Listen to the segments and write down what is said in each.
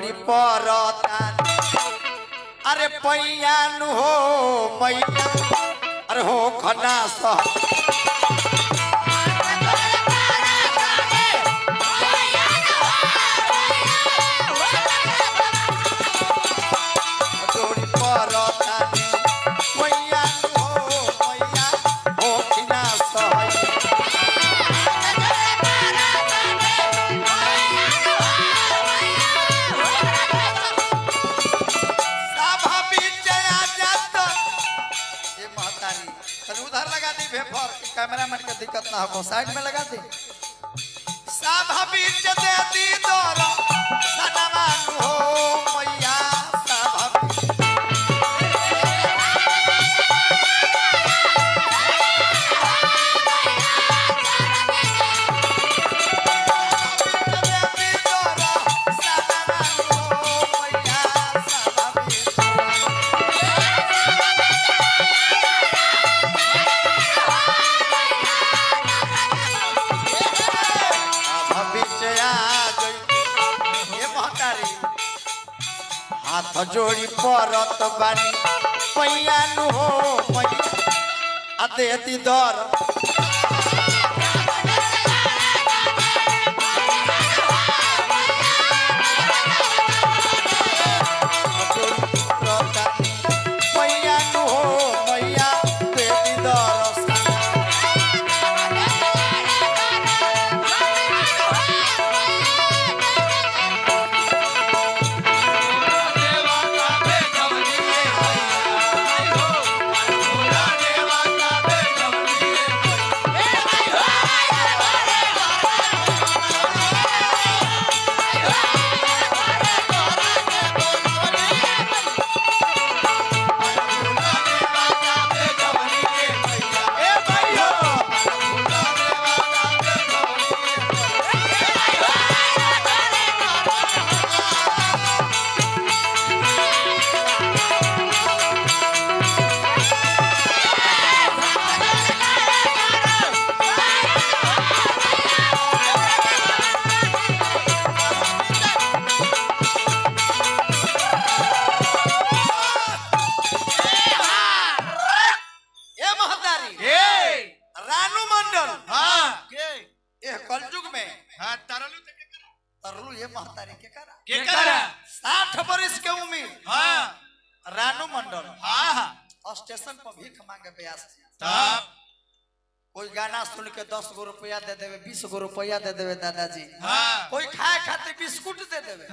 जोड़ी परतान अरे पैयान हो मैया अरे हो खना सह जोड़ी परतान पैयान हो मैया हो खना सह साभा बीच आ जात ये महतारी तने उधर लगा दी भेपर कि कैमरामैन के दिक्कत ना हो साइड में लगा दी साभा बीच दे दी दर सनमान हो मैया साभा बीच दे दी दर सनमान हो मैया साभा बीच भविष्य आ गई ये महतारी हाथ जोड़ी परत बानी पैयानु हो मैया आ देती दर पैयानु हो मैया देती दर ये महतारी रानू मंडल ये कलयुग में तरलू ये महतारी के करा साठ बरिस के उम्र रानू मंडल स्टेशन पर भीख मांगे ब्यास कोई गाना सुन के दस गो रुपया दे देवे बीस गो रुपया दे देवे दादाजी कोई खाए खातिर बिस्कुट दे देवे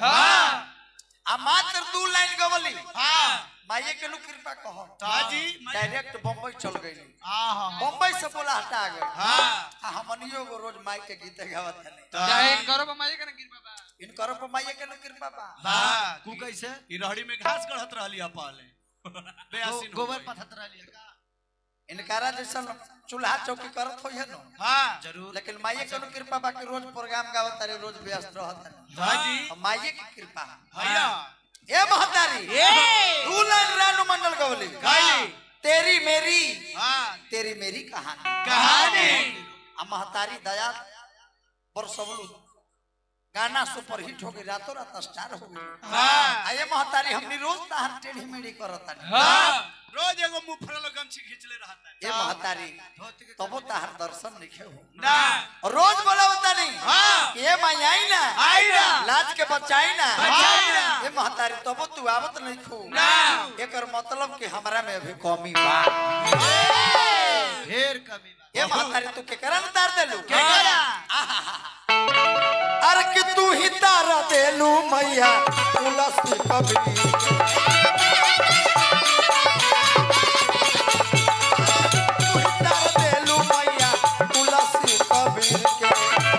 आ मात्र दू लाइन गवली माये के नु कृपा कहो ताजी, डायरेक्ट बम्बई चल गई हाँ बम्बई से बोला हटा गए हाँ आ हमनियो को रोज माई के गीत गावत है चाहे करो बमाई के ना गिर बाबा इनकर पर माई के नु कृपा बा हाँ तू कैसे ई रहड़ी में घास गढ़त रहली आ पहले बेयासीन हो गोबर गई। पथत रहली का इनकारा जैसा चूल्हा चौकी करत होई है नो हाँ जरूर लेकिन माई के नु कृपा बा कि रोज प्रोग्राम गावत तारे रोज व्यस्त रहत है ताजी माई की कृपा भैया ए महतारी दू लाइन रानू मंडल गवली गाली तेरी मेरी हाँ तेरी मेरी कहानी कहानी आ महतारी दया बरसवलू गाना सुपर हिट हो गई रातों रात स्टार हो गई हाँ आ ये महतारी हमनी रोज ताहर टेढ़ी मेढ़ी करत तानी हाँ रोज एगो मुंह फरल गमछी खींचले रहता है ये महतारी तबो ताहर दर्शन नहीं हो ना रोज बोला होता नहीं हाँ। ये माई आई ना आई ना। लाज के बचाई ना बचाई ना। ये महतारी तबो तू आवत नहीं खू ना। एकर मतलब कि हमरा में अभी कमी बा ढेर कमी बा ये महतारी तू के करन तार देलू के करा? अरे कि तू ही तार देलू मैया तुलसी कबरी तू ही तार देलू मैया तुलसी कबीर के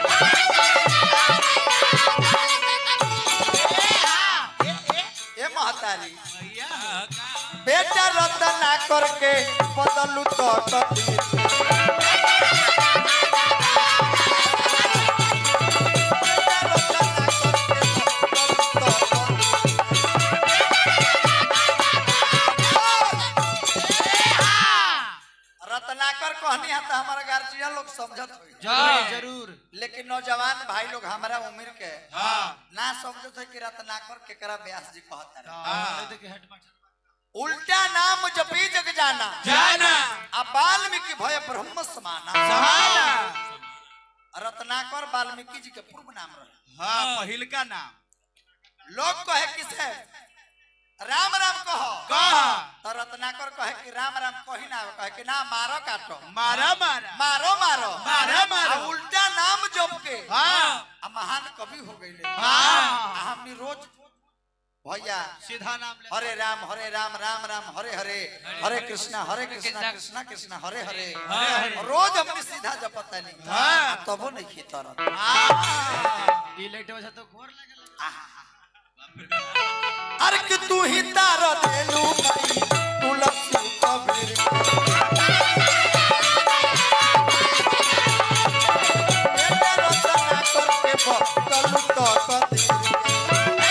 ये महतारी भैया बेटा रतना करके बदलू तो कबीर बेटा रतना करके बदलू तो कबीर। रत्नाकर कहनी है तो हमारा गार्जियन लोग समझत हुई जरूर जरूर लेकिन नौजवान भाई लोग हमारा उम्र के हाँ ना ना समझो थे कि रत्नाकर केकरा व्यास जी कहता रहे हाँ देखिए हेड मास्टर उल्टा नाम जपी जग जाना जाना अब वाल्मीकि भय ब्रह्म समाना समाना। रत्नाकर वाल्मीकि जी के पूर्व नाम रहे हाँ पहिल का नाम लोग कहे किसे राम राम कहो कहा तो रत्नाकर कहे कि राम राम कही ना कहे कि ना मारो काटो मारा मारा मारो मारो मारो, मारो। आ उल्टा नाम जप के हाँ आ महान कवि हो गई हाँ। हमनी रोज भैया सीधा नाम ले हरे राम हरे राम राम राम हरे हरे हरे कृष्णा हरे कृष्णा कृष्णा कृष्णा हरे हरे हरे। रोज हमने सीधा जपता नहीं हाँ। तबो नहीं खीता ई लेट वजह तो घोर लगे अरे कि तू ही तार देलू भाई तुलसी कबीर बेटा रचना करके बदलू तो कदीर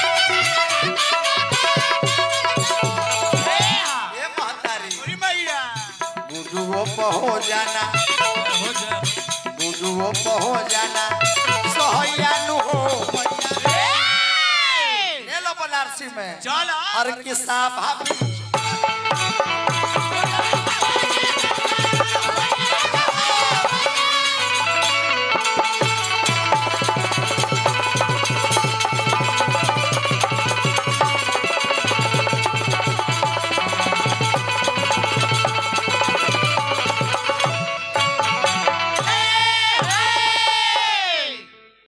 ये महतारी पूरी मैया बुजुओ पहो जाना हो जा बुजुओ पहो जाना सहैया नु हो मैया ले लो बनारसी में चल हर किस्सा भाभी